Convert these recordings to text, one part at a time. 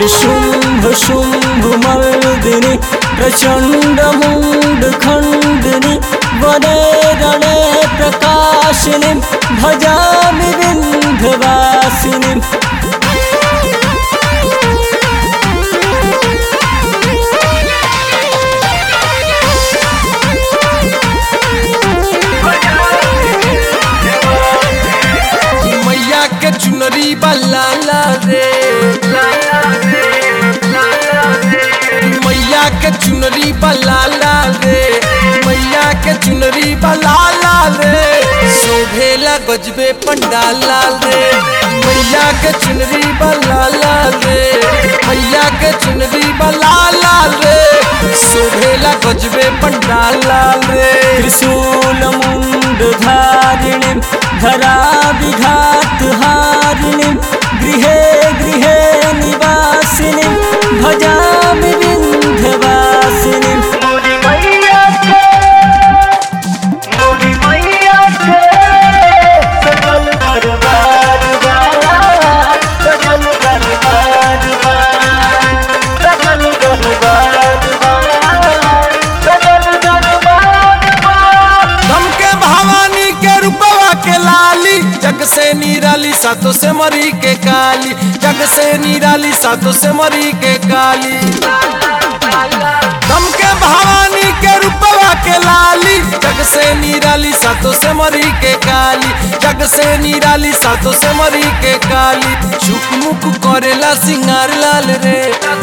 शुंभ शुंभ मर्दिनी प्रचंड मुंड खंडिनी वने रणे प्रकाशिनी भजामि विंध्यवासिनी मैया के चुनरी बलाला रे मैया के चुनरी बलाला रे मैया के चुनरी बलाला रे शोभेला गजबे पंडाला रे मैया के चुनरी बलाला रे मैया के चुनरी बलाला रे शोभेला गजबे पंडाला रे त्रिशूलमुण्डधारिणीं धरा विघातहारिणीं गृहे गृहे निवासिनीं भजामि विन्ध्यवासिनीं धम के भवानी के रूपवा के लाली जग से निराली सातो से मरी के काली जग से निराली सातो से मरी के काली धम के भवानी के रूपवा के लाली जग से निराली सातो से मरी के काली जग से निराली सातो से मरी के काली चुक मुक करेला सिंगार लाल रे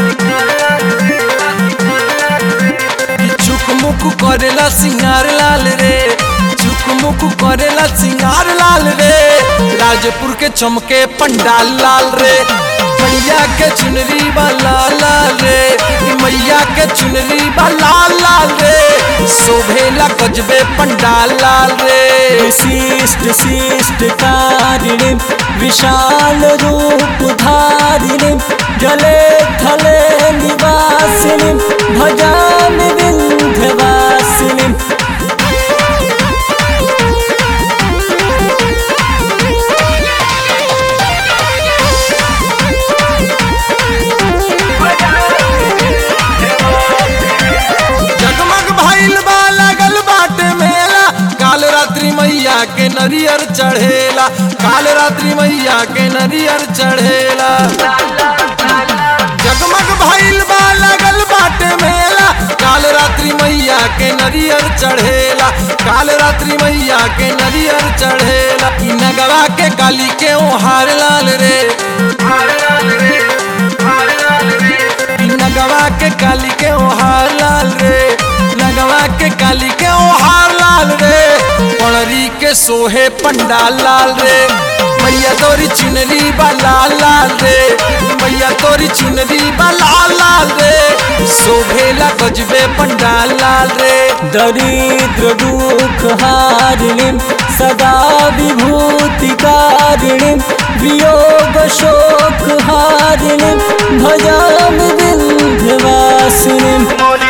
चुकमुक करेला सिंगार लाल रे चुकमुक करेला सिंगार लाल रे राजपुर के चमके पंडाल लाल रे मैया के चुनरी वाला लाल रे ई मैया के चुनरी वाला लाल रे शोभेला गजबे पंडाल लाल रे विशिष्ट शिष्ट कारिणीं विशाल रूप धारिणीं जले थले निवासिनीं भजामि विन्ध्यवासिनीं जगमग भइल बा लागल बाटे मेला काल रात्रि मैया के नरियर चढ़ेला काल रात्रि मैया के नरियर चढ़ेला जगमग भइल बा लागल बाटे मेला काल रात्रि मैया के नरियर चढ़ेला काल रात्रि मैया के नरियर चढ़ेला ई नगवा के काली के ओहार लाल रे ई नगवा के काली के ओहार लाल रे नगवा के काली के ओहार लाल रे पड़री के सोहे पंडाल लाल रे मैया तोरी चुनरी बा लाल लाल रे मैया तोरी चुनरी बा लाल लाल रे शोभेला गजबे पंडाल लाल रे दरिद्र दुख हारिणीं सदा विभूतिकारिणीं वियोग शोक हारिणीं भजामि विन्ध्यवासिनीं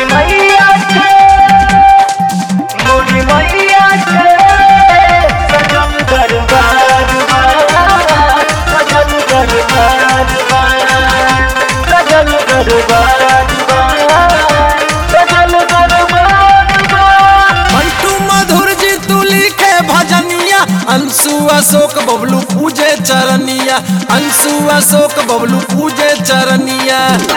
मंटू मधुर जी तू लिखे भजनिया अंशु अशोक बबलू पूजे चरनिया अंशु अशोक बबलू पूजे चरनिया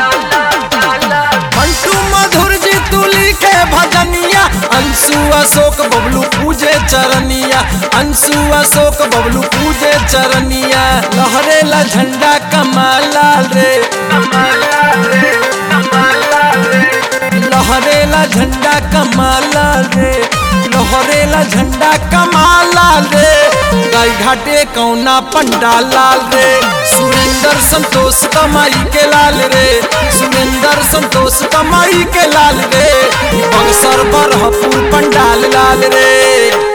मंटू मधुर जी तू लिखे भजनिया अंशु अशोक बबलू पूजे चरनिया अंशु अशोक बबलू पूजे चरनिया लहरेला झंडा कमाल लाल रे लहरेला झंडा कमाल लाल रे लहरेला झंडा कमाल लाल रे गाय घाटे कौना पंडाल लाल रे सुरेंद्र संतोष कमाई के लाल रे सुरेंद्र संतोष कमाई के लाल रे बक्सर बरहपुर पंडाल लाल रे